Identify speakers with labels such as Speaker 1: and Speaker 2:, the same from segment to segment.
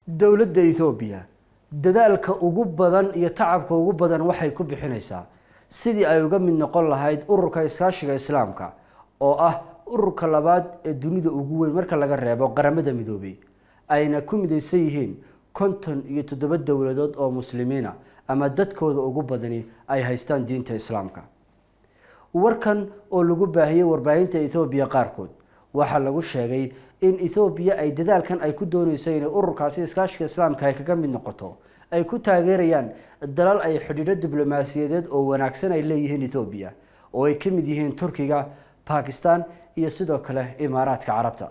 Speaker 1: dowladda ethoobiya dadaalka ugu badan iyo tacabka ugu badan waxay ku bixinaysaa sidii ay uga mid noqon lahayd ururka iskaashiga islaamka oo ah ururka labaad ee dunida ugu weyn marka laga reebo qaramada midoobay ayna ku midaysan yihiin konton iyo toddoba dowladood oo muslimiina ama dadkooda ugu badani ay haystaan diinta islaamka warkan oo lagu baahiyey warbaahinta ethoobiya qaarkood waxaa lagu sheegay in ethoobiya ay dadaalkan ay ku dooneyso inay ururkaasi iskaashiga islaamka ay kaga mid noqoto ay ku taageerayaan dalal ay xidhiidho diblomaasiyadeed oo wanaagsan ay leeyihiin ethoobiya oo ay ka mid yihiin turkiga bakistan iyo sidoo kale imaaraadka carabta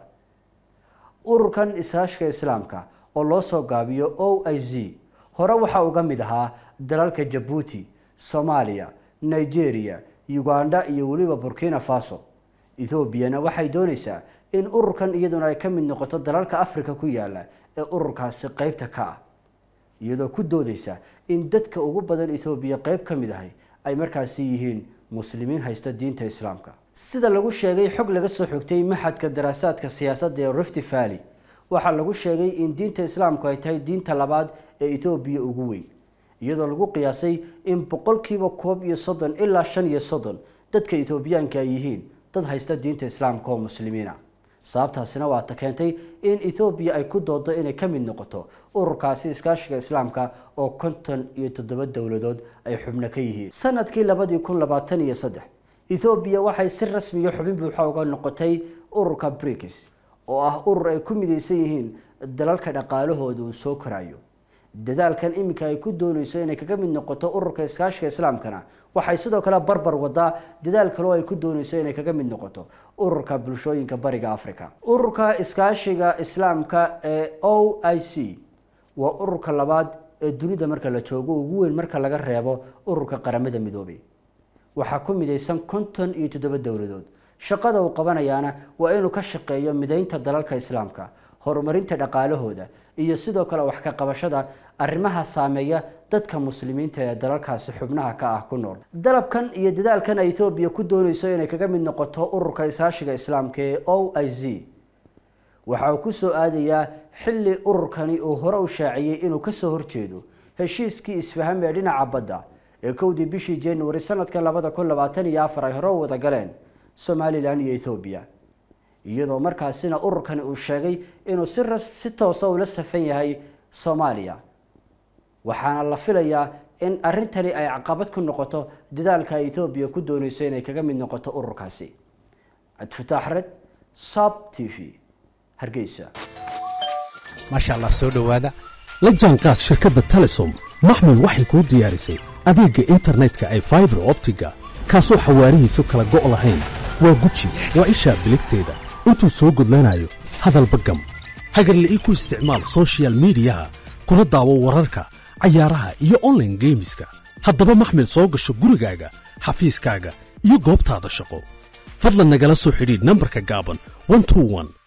Speaker 1: ururkan iskaashiga islaamka oo loo soo gaabiyo o i z hore waxaa uga mid ahaa dalalka jabuuti soomaaliya nigeria uganda iyo weliba burkina faso ethoobiana waxay dooneysaa in ururkan iyaduna ay ka mid noqoto dalalka africa ku yaala ee ururkaasi qeybta ka ah iyadoo ku doodeysa in dadka ugu badan ethoobiya qeyb ka mid ahay ay markaasi yihiin muslimiin haysta diinta islaamka sida lagu sheegay xog laga soo xogtay maxadka daraasaadka siyaasadda ee rifty valley waxaa lagu sheegay in diinta islaamku ay tahay diinta labaad ee ethoobiya ugu weyn iyadoo lagu qiyaasay in boqolkiiba koob iyo soddon ilaa shan iyo soddon dadka ethoobiyaanka ay yihiin dad haysta diinta islaamka oo muslimiina sababtaasina waata keentay in ethoobiya ay ku doodo inay ka mid noqoto ururkaasi iskaashiga islaamka oo konton iyo toddoba dowladood ay xubno ka yihiin sanadkii labadii kun labaatan iyo saddex ethoobiya waxay si rasmiya xubin buuxa uga noqotay ururka brikis oo ah urur ay ku midaysan yihiin dalalka dhaqaalahooda uu soo korayo dadaalkan iminka ay ku dooneyso inay kaga mid noqoto ururka iskaashiga islaamkana waxay sidoo kale barbar wadaa dadaal kaloo ay ku dooneyso inay kaga mid noqoto ururka bulshooyinka bariga africa ururka iskaashiga islaamka ee o i c waa ururka labaad ee dunida marka la joogo ugu weyn marka laga reebo ururka qaramada midoobay waxaa ku midaysan konton iyo toddoba dowladood shaqada uu qabanayaana waa inuu ka shaqeeyo mideynta dalalka islaamka horumarinta dhaqaalahooda iyo sidoo kale wax ka qabashada arrimaha saameeya dadka muslimiinta ee dalalkaasi xubnaha ka ah ku nool dalabkan iyo dadaalkan ay ethoobiya ku dooneyso inay kaga mid noqoto ururka isaashiga islaamka ee o i z waxa uu kusoo aadayaa xilli ururkani uu hore u shaaciyey inuu kasoo horjeedo heshiiskii isfaham ee dhinaca badda ee kowdii bishii january sanadka labada kun labaatan iyo afar ay hore u wada galeen somalilan iyo ethoobiya iyadoo markaasina ururkani uu sheegay inuu si ras si toosa ula safan yahay soomaaliya waxaana la filayaa in arrintani ay caqabad ku noqoto dadaalka ethoobiya ku dooneyso inay kaga mid noqoto ururkaasi cabdifataax red sab t v hargeysa
Speaker 2: maasha allah soo dhowaada la jaanqaad shirkadda telesom maxmil waxay kuu diyaarisay adeegga internetka ay faibar optiga kaasoo xawaarihiisu kala go' lahayn waa guji waa ishaa biligteeda intuu soo gudlanayo hadalba gam hagarle ii ku isticmaal sochial midiyaha kuna daawo wararka cayaaraha iyo onlaine geemiska haddaba maxmil soo gasho gurigaaga xafiiskaaga iyo goobtaada shaqo fadlan nagala soo xidhiidh nambarka gaaban